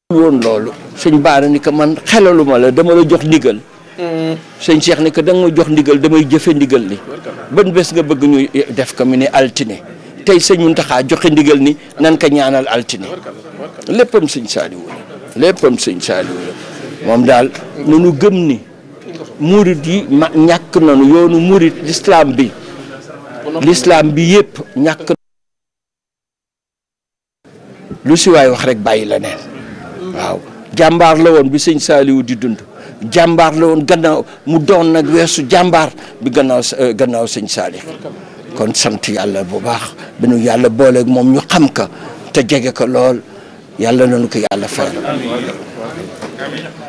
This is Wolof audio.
woon loolu sëñ Baara ni ko man xelaluma la dama la jox ndigal sëñ Cheikh ni ko da nga ma jox ndigal damay jëfe ndigal li ban bés nga bëgg ñu def ko mu ne altine tey sëñ Muntaxa joxe ndigal ni nan ko ñaanal altine léppam sëñ Saaliwu la léppam sëñ Saaliwu la moom daal nunu gëm ni murit yi ma ñàkk nanu yoonu murit l'islam bi l'islam bi yëpp ñàkk lu si waay wax rek bàyyi la neen waaw jàmbaar la woon bi sëñ Saaliwu di dund jàmbaar la woon gannaaw mu doon nag weesu jàmbaar bi gannaaw gannaaw sëñ Saalix kon sant yàlla bu baax bi nu yàlla booleeg moom ñu xam ka te jege ko lool yàlla nañu ko yàlla fayal